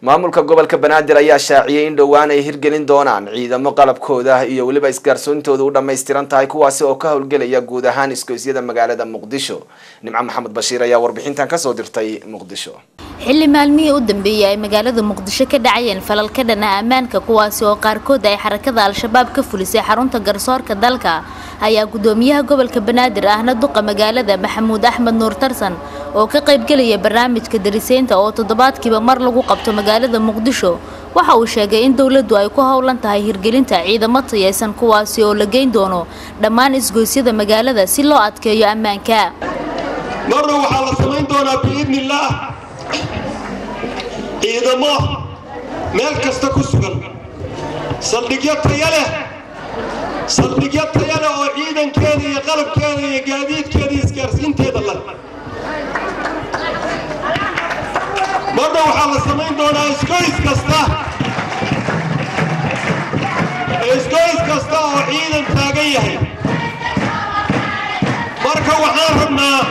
maamulka gobolka banaadir ayaa shaaciyay in dhowaan ay hirgelin doonaan ciidamo qalabkooda iyo weliba isgaarsoontooda u dhammaystiran tahay kuwaasi oo ka howlgelaya guud ahaan isgoysyada magaalada muqdisho nimco maxamed bashiir ayaa warbixintan kasoo dirtay muqdisho xilli maalmihii u dambeeyey ay magaalada muqdisho ka dhacayeen falal ka dhana ammaanka kuwaasi oo qaarkood ay xarakada al-shabaab ka fulisay xarunta garsoorka dalka ayaa gudoomiyaha gobolka banaadir ahna duqa magaalada maxamuud axmed nuur tarsan oo ka qaybgelaya barnaamijka dariseynta oo toddobaadkiiba mar lagu qabto magaalada muqdisho waxa uu sheegay in dowladdu ay ku howlan tahay hirgelinta ciidamo tayaysan kuwaasi oo la geyn doono dhammaan isgoysyada magaalada si loo adkeeyo ammaanka marna waxaa la samayn doonaa biidnillaah ciidamo meel kasta ku sugan saldhigyo taya leh saldhigyo taya leh oo ciidankeeda iyo qalabkeeda iyo gaadiidkeeda iyo isgaarsiinteeda leh marna waxaa la samayn doonaa isgoys kasta isgoys kasta oo ciidan taagan yahay marka waxaan rabnaa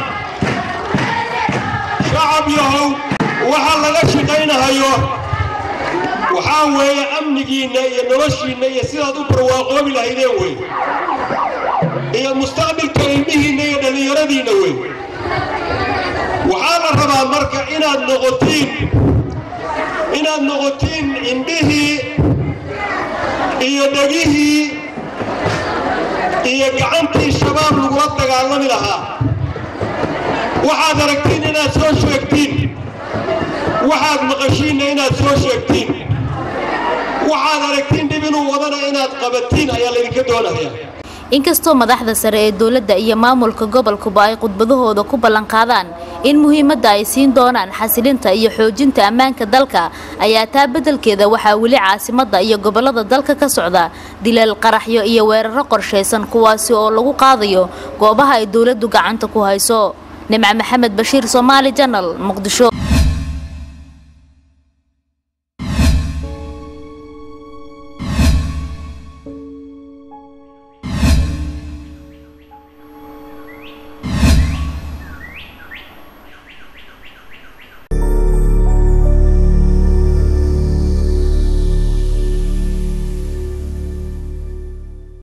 shacab yahow waxa laga shaqaynahayo waxaa weeye amnigiinna iyo noloshiinna iyo sidaad u barwaaqoobi lahaydeen wey iyo mustaqbilka ilmihiinna iyo dhallinyaradiinna wey waxaa la rabaa marka inaad noqotiin inaad noqotiin indhihii iyo dhegihii iyo gacantii shabaab lagula dagaalami lahaa waxaad aragtiin inaad soo sheegtiin waxaad maqashiinna inaad soo sheegtiin waxaad aragtiin dhib inuu wadana inaad qabatiin ayaa laydinka doonaya inkastoo madaxda sare ee dowladda iyo maamulka gobolkuba ay khudbadahooda ku ballanqaadaan in muhiimadda ay siin doonaan xasilinta iyo xoojinta ammaanka dalka ayaa taa beddelkeeda waxaa weli caasimadda iyo gobollada dalka ka socda dileel qaraxyo iyo weeraro qorshaysan kuwaasi oo lagu qaadayo goobaha ay dowladdu gacanta ku hayso nimco maxamed bashiir soomaali janal muqdisho